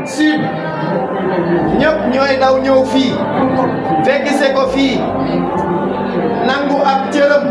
sud ñëpp ñooy daw ñëw fii fekk se ko fii nangu ab cëram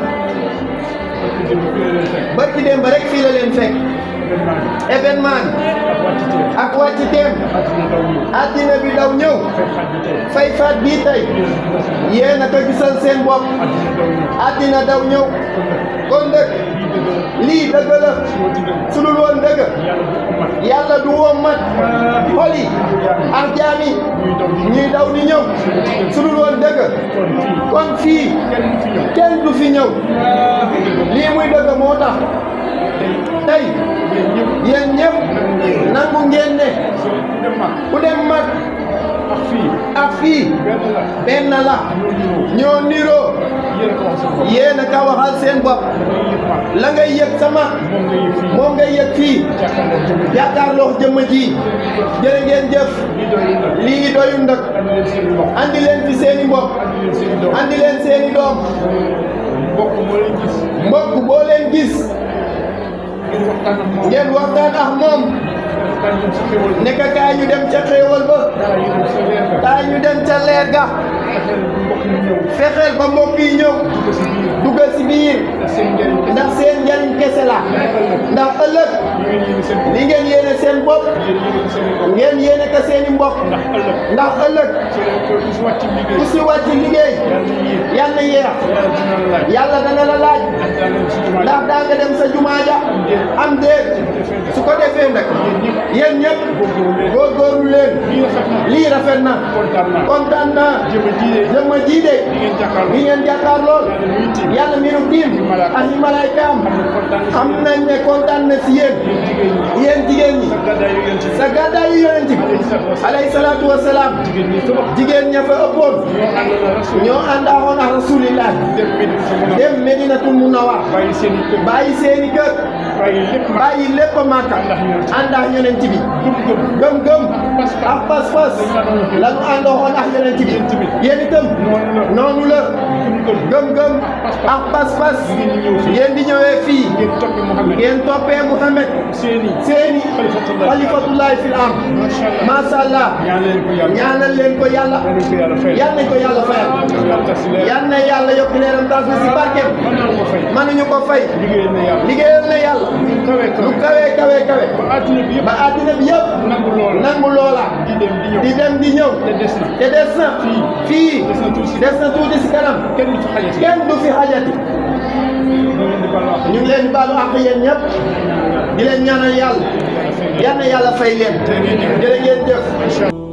barki dem ba rek fii la leen fekk événement ak wàcc teem addina bi daw ñëw fay faat bii tey yéen a ko gisal seen bopp addina daw ñëw kon dëgg lii dëgg la su dul woon dëgg yàlla du woon mat xol yi ak jaam yi ñuy daw di ñëw su dul woon dëgg kon fii kenn du fi ñëw lii muy dëgg moo tax tey yéen ñëpp nangu ngeen ne ku dem mag ak fii benn la ñoo niroo yéen a ka waxal seen bopp la ngay yëg sama moom ngay yëg fii jàkkaarloo jëmm ji jërë ngeen jëf lii doyu ndëkk andi leen fi seeni mbokk andi leen seeni doom mbokk boo leen gis ngeen waxtaan ak moom nekk kaay ñu dem ca xéewal ba kaay ñu dem ca leer ga fexeel ba mbokk yi ñëw duggal si biir ndax seen njariñ kese la ndax ëllëg li ngeen yéene seen bopp ngeen yéene ko seeni mbokk ndax ëllëg ku si wàcc liggéey yàlla yeex yàlla dana la laaj ndax daa nga dem sa jumaa ja am déet su ko defee nag yéen ñëpp góorgóorlu leen lii rafet na kontaan naa jëmma ji de li ngeen jàkkaar lool yàlla mi nu tiim ak ñi malaaykaam xam nañ ne kontaan na si yéen yéen jigéen ñi sa gàddaayu yonent bi alayhi salaatu wa salaam jigéen ña fa ëppoon ñoo àndaaxoon ak rasulillah dem Medinatul Munawwar bàyyi seeni kër bàyyi lépp Màkka ànd ak yonent bi gëm-gëm ak pas-pas la ñu àndooxoon ak yonent bi yéen itam noonu la gëm-gëm ak pas-pas ngeen di ñëwee fii ngeen toppee Mouhamed seeni xalifatullahi fil am macha allah ñaanal leen ko yàlla yal nañ ko yàlla fayal yal na yàlla yokk leeram tas na si barkeem mënuñu ko fay liggéeyal na yàlla lu kawe kawe kawe ba àddina bi yëpp nangu loola di dem di ñëw te des na fii des na tuuti si kanam kenn du fi xajati ñu ngi leen di baalu àq yéen ñëpp di leen ñaanal yàlla yal na yàlla fay leen jërë ngeen jëf